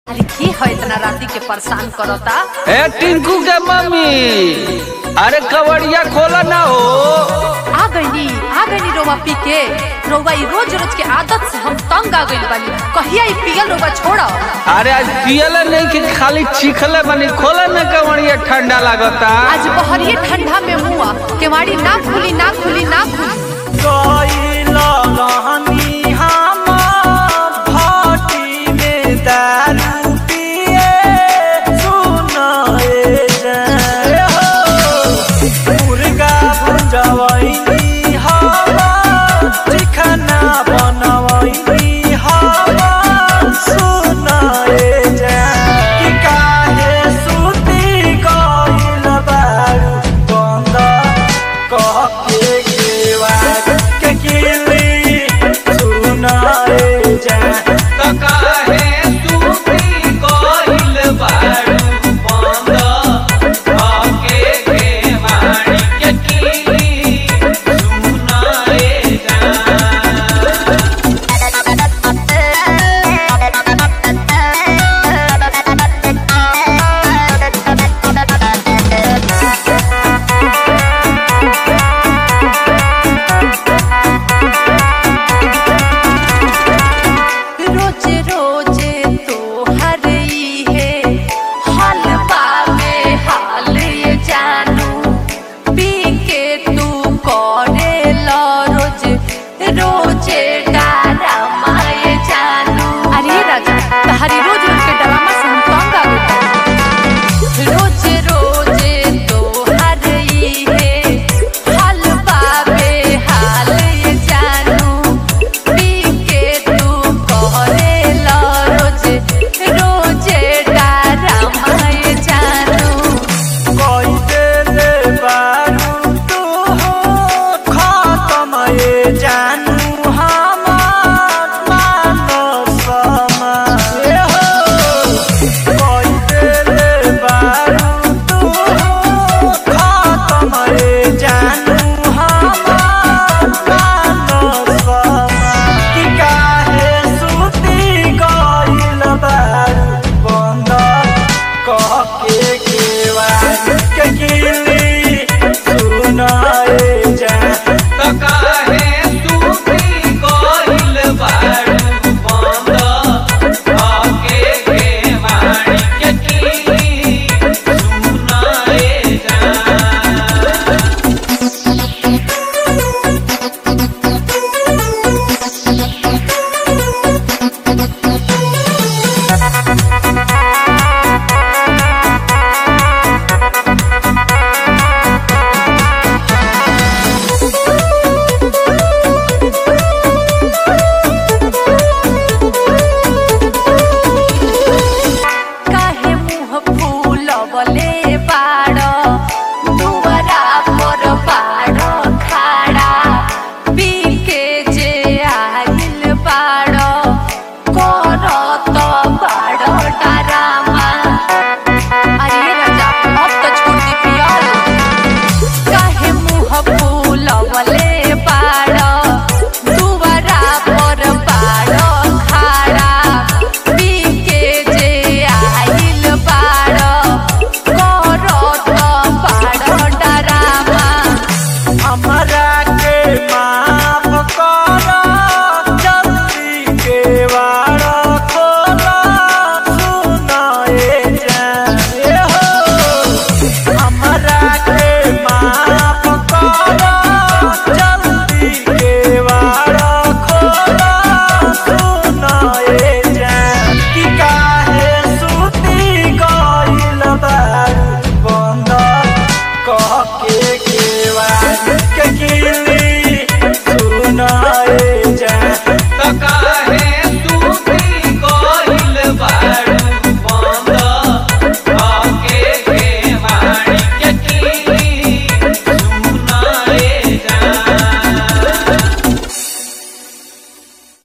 अरे की है इतना राती के परेशान करता ए टिंकू के मम्मी अरे कवड़िया खोला ना हो आ गईनी आ गईनी रोवा पी के रोवा ई रोज रोज के आदत से हम तंग आ गइल बानी कहिया ई पियल रोवा छोड़ा अरे आज पियले नहीं कि खाली चीखले बनी खोला ना कवड़िया ठंडा लागता आज बहरिए ठंडा में मुआ केवाड़ी ना खुली ना खुली ना खुली रोजे रोजे तो हर ई है हाल बावे हाल ये जानू पी के तू करे लो रोज रोजे डरामा ये जानू अरे राजा तहरी रोज रोज के डरामा से हम तंग आ गए रोजे रोजे तो हर ई है हाल बावे हाल ये जानू पी के तू करे लो रोजे रोजे डरामा ये जानू जानू हमार मानो समय हो कोई दिल बारू तू खत्म रे जानू हमार मानो समय कि काहे सुती गइल बारू बंद कह के केवार के गिली सुनाए जा काहे मुंह फूलवले बाड़ दुवरा पर बाड़ खाड़ा पी के जे आइल बाड़ करत बाड़ डरामा अरे राजा अब तो छोड़ दी पियल काहे मुंह फूलवले बाड़ दुवरा पर बाड़ खाड़ा पी के जे आइल बाड़ करत बाड़ डरामा हमरा के माफ कर जल्दी के वार खोला सुनाए जाए हो हमरा के माफ कर जल्दी के वार खोला सुनाए जाए कि काहे सुती गइल बारू बंद कह के